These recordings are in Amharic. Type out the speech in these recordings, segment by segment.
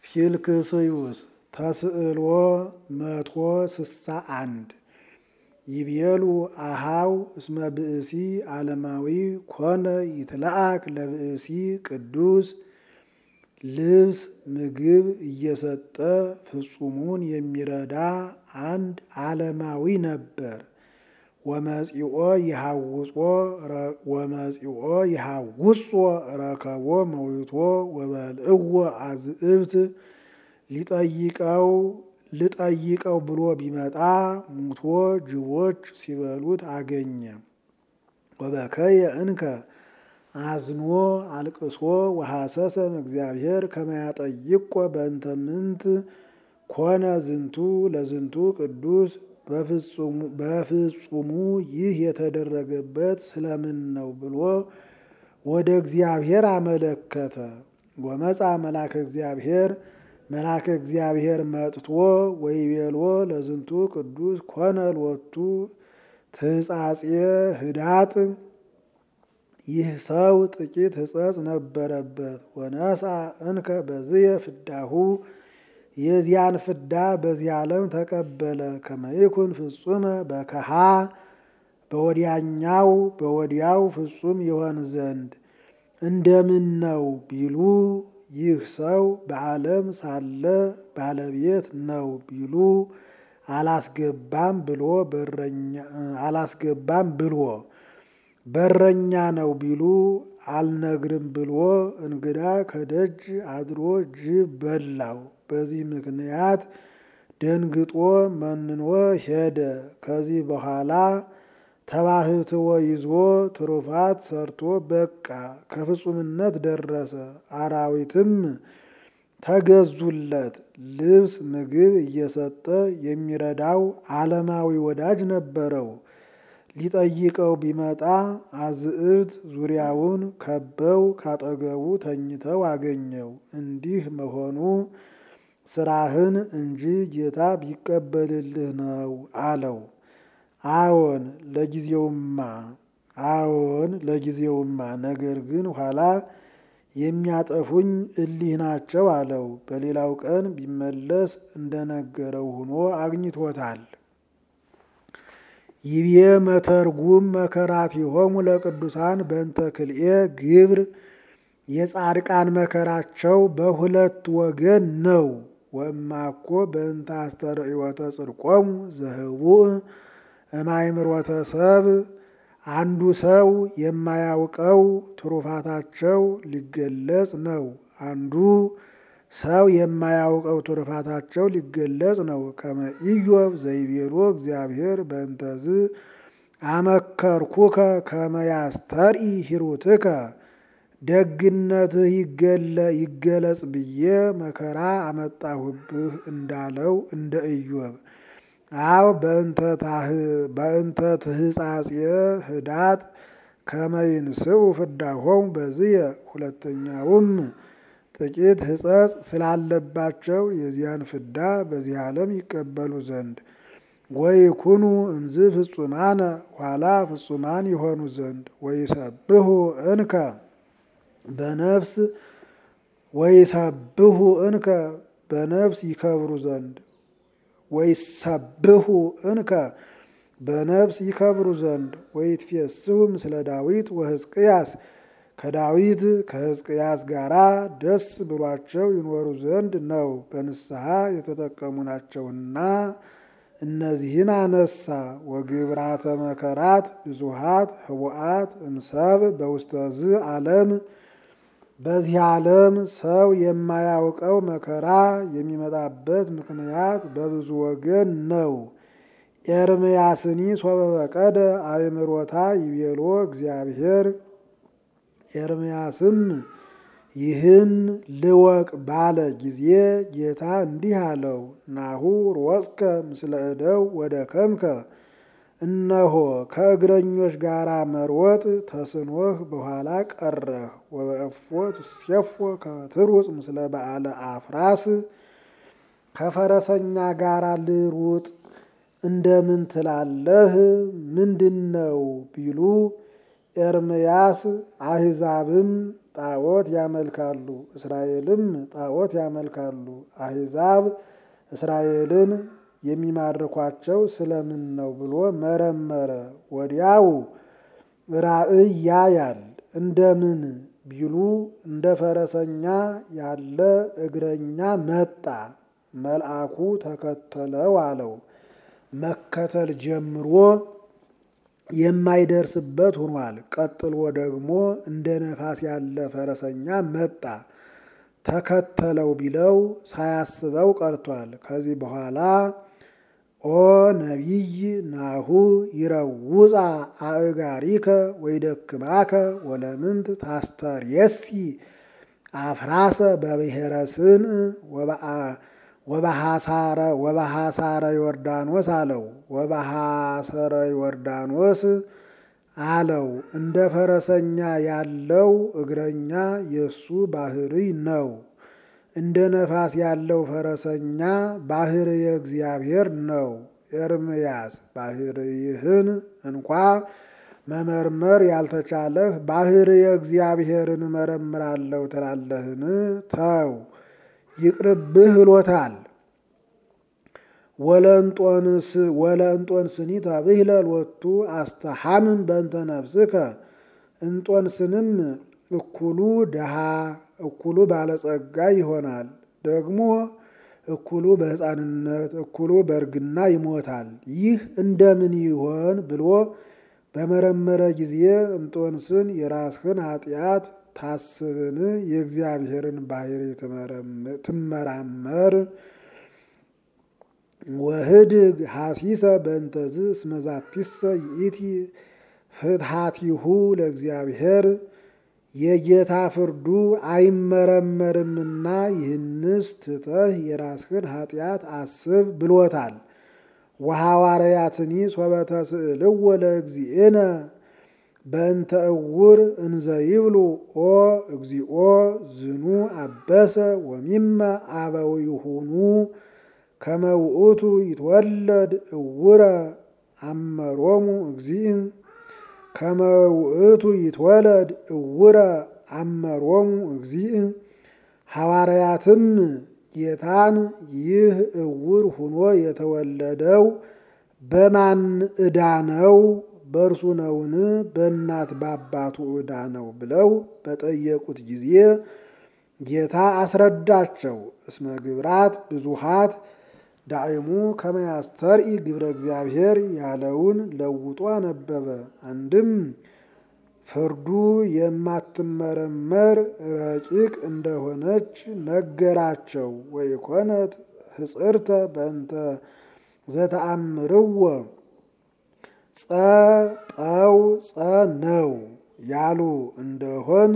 ፊልክስዩስ ተስዕሎ መቶ ስሳ አንድ ይቤሉ አሃው እስመ ብእሲ ዓለማዊ ኮነ ይትለአክ ለብእሲ ቅዱስ ልብስ ምግብ እየሰጠ ፍጹሙን የሚረዳ አንድ ዓለማዊ ነበር። ወመጺኦ ይሃውጾ ረከቦ መዊቶ ወበልዕዎ አዝእብት ሊጠይቀው ልጠይቀው ብሎ ቢመጣ ሙቶ ጅቦች ሲበሉት አገኘ። ወበከየ እንከ አዝኖ አልቅሶ ወሐሰሰም እግዚአብሔር ከመያጠይቆ በእንተ ምንት ኮነ ዝንቱ ለዝንቱ ቅዱስ በፍጹሙ ይህ የተደረገበት ስለምን ነው ብሎ ወደ እግዚአብሔር አመለከተ። ወመጻ መልአከ እግዚአብሔር መልአከ እግዚአብሔር መጥቶ ወይቤሎ ለዝንቱ ቅዱስ ኮነ ሎቱ ትጻጼ ህዳጥ ይህ ሰው ጥቂት ሕጸጽ ነበረበት። ወነሳ እንከ በዝየ ፍዳሁ የዚያን ፍዳ በዚህ ዓለም ተቀበለ። ከመይኩን ፍጹመ በከሃ በወዲያኛው በወዲያው ፍጹም ይሆን ዘንድ እንደምን ነው ቢሉ ይህ ሰው በዓለም ሳለ ባለቤት ነው ቢሉ አላስገባም ብሎ በረኛ አላስገባም ብሎ በረኛ ነው ቢሉ አልነግርም ብሎ እንግዳ ከደጅ አድሮ ጅብ በላው። በዚህ ምክንያት ደንግጦ መንኖ ሄደ። ከዚህ በኋላ ተባህትዎ ይዞ ትሩፋት ሰርቶ በቃ ከፍጹምነት ደረሰ። አራዊትም ተገዙለት። ልብስ ምግብ እየሰጠ የሚረዳው ዓለማዊ ወዳጅ ነበረው። ሊጠይቀው ቢመጣ አዝዕብት ዙሪያውን ከበው ካጠገቡ ተኝተው አገኘው። እንዲህ መሆኑ ስራህን እንጂ ጌታ ቢቀበልልህ ነው አለው። አዎን ለጊዜውማ አዎን ለጊዜውማ፣ ነገር ግን ኋላ የሚያጠፉኝ እሊህ ናቸው አለው። በሌላው ቀን ቢመለስ እንደነገረው ሆኖ አግኝቶታል። ይቤ መተርጉም መከራቲሆሙ ለቅዱሳን በእንተ ክልኤ ግብር የጻድቃን መከራቸው በሁለት ወገን ነው። ወእማኮ በእንተ አስተርእዮተ ጽድቆሙ ዘህቡእ እማይምሮተ ሰብ አንዱ ሰው የማያውቀው ትሩፋታቸው ሊገለጽ ነው። አንዱ ሰው የማያውቀው ትሩፋታቸው ሊገለጽ ነው። ከመ ኢዮብ ዘይቤሎ እግዚአብሔር በእንተዝ አመከርኩከ ከመ ያስተርኢ ሂሩትከ ደግነትህ ይገለጽ ብዬ መከራ አመጣሁብህ እንዳለው እንደ ኢዮብ አው በእንተ ትህጻጼ ህዳጥ ከመይንስኡ ፍዳሆሙ በዝየ ሁለተኛውም ጥቂት ሕጸጽ ስላለባቸው የዚያን ፍዳ በዚህ ዓለም ይቀበሉ ዘንድ ወይኩኑ እምዝ ፍጹማነ ኋላ ፍጹማን ይሆኑ ዘንድ ወይሰብሁ እንከ በነፍስ ወይሰብሁ እንከ በነፍስ ይከብሩ ዘንድ ወይሰብሁ እንከ በነፍስ ይከብሩ ዘንድ ወይትፌስሑ ምስለ ዳዊት ወሕዝቅያስ ከዳዊት ከሕዝቅያስ ጋራ ደስ ብሏቸው ይኖሩ ዘንድ ነው። በንስሐ የተጠቀሙ ናቸውና እነዚህን አነሳ። ወግብራተ መከራት ብዙሃት ህቡአት እምሰብ በውስተዝ ዓለም በዚህ ዓለም ሰው የማያውቀው መከራ የሚመጣበት ምክንያት በብዙ ወገን ነው። ኤርምያስኒ ሶበ በቀደ አእምሮታ ይቤሎ እግዚአብሔር ኤርምያስም ይህን ልወቅ ባለ ጊዜ ጌታ እንዲህ አለው፣ ናሁ ሮጽከ ምስለ እደው ወደ ከምከ እነሆ ከእግረኞች ጋር መሮጥ ተስኖህ በኋላ ቀረህ። ወበእፎ ትሴፎ ከትሩጽ ምስለ በዓለ አፍራስ ከፈረሰኛ ጋር ልሩጥ እንደምን ትላለህ? ምንድን ነው ቢሉ ኤርምያስ አሕዛብም ጣዖት ያመልካሉ፣ እስራኤልም ጣዖት ያመልካሉ። አሕዛብ እስራኤልን የሚማርኳቸው ስለምን ነው ብሎ መረመረ። ወዲያው ራእይ ያያል። እንደምን ቢሉ እንደ ፈረሰኛ ያለ እግረኛ መጣ። መልአኩ ተከተለው አለው። መከተል ጀምሮ የማይደርስበት ሆኗል። ቀጥሎ ደግሞ እንደ ነፋስ ያለ ፈረሰኛ መጣ። ተከተለው ቢለው ሳያስበው ቀርቷል። ከዚህ በኋላ ኦ ነቢይ ናሁ ይረውፃ አእጋሪከ ወይደክማከ ወለምንት ታስተርየሲ አፍራሰ በብሔረ ስን ወበሐሳረ ወበሐሳረ ዮርዳኖስ አለው። ወበሐሰረ ዮርዳኖስ አለው። እንደ ፈረሰኛ ያለው እግረኛ የእሱ ባህርይ ነው። እንደ ነፋስ ያለው ፈረሰኛ ባህርየ እግዚአብሔር ነው። ኤርምያስ ባህርይህን እንኳ መመርመር ያልተቻለህ ባህርየ እግዚአብሔርን እመረምራለሁ ትላለህን? ተው ይቅርብህ ብሎታል። ወለእንጦንስኒ ተብህለ ሎቱ አስተሐምም በእንተ ነፍስከ እንጦንስንም እኩሉ ድሃ እኩሉ ባለጸጋ ይሆናል። ደግሞ እኩሉ በሕፃንነት እኩሉ በእርግና ይሞታል። ይህ እንደምን ይሆን ብሎ በመረመረ ጊዜ እንጦንስን የራስህን ኃጢአት ታስብን የእግዚአብሔርን ባህሪ ትመራመር ወህድግ ሐሲሰ በእንተዝ እስመዛቲሰ ይእቲ ፍትሐቲሁ ለእግዚአብሔር የጌታ ፍርዱ አይመረመርምና ይህንስ ትተህ የራስህን ኃጢአት አስብ ብሎታል። ወሐዋርያትኒ ሶበተ ስእልዎ ለእግዚእነ በእንተ እውር እንዘ ይብሉ ኦ እግዚኦ ዝኑ አበሰ ወሚመ አበዊሁኑ ከመ ውእቱ ይትወለድ እውረ አመሮሙ እግዚእም ከመ ውእቱ ይትወለድ እውረ አመሮሙ እግዚእም ሐዋርያትም ጌታን ይህ እውር ሁኖ የተወለደው በማን ዕዳ ነው? በእርሱ ነውን? በእናት በአባቱ ዕዳ ነው ብለው በጠየቁት ጊዜ ጌታ አስረዳቸው። እስመ ግብራት ብዙሃት ዳዕሙ ከመያስተርኢ ግብረ እግዚአብሔር ያለውን ለውጦ አነበበ። አንድም ፍርዱ የማትመረመር ረቂቅ እንደሆነች ነገራቸው። ወይኮነት ህጽርተ በእንተ ዘተአምርዎ ጸጠው ጸ ነው ያሉ እንደሆን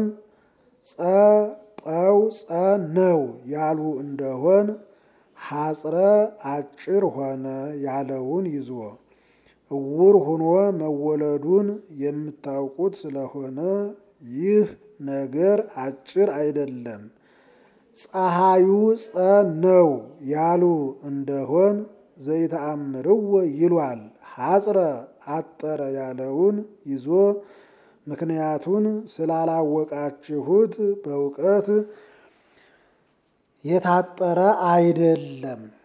ጸጠው ጸ ነው ያሉ እንደሆን ሐጽረ አጭር ሆነ ያለውን ይዞ እውር ሆኖ መወለዱን የምታውቁት ስለሆነ ይህ ነገር አጭር አይደለም። ፀሐዩ ጸ ነው ያሉ እንደሆን ዘይተአምርዎ ይሏል። ሐጽረ አጠረ ያለውን ይዞ ምክንያቱን ስላላወቃችሁት በእውቀት የታጠረ አይደለም።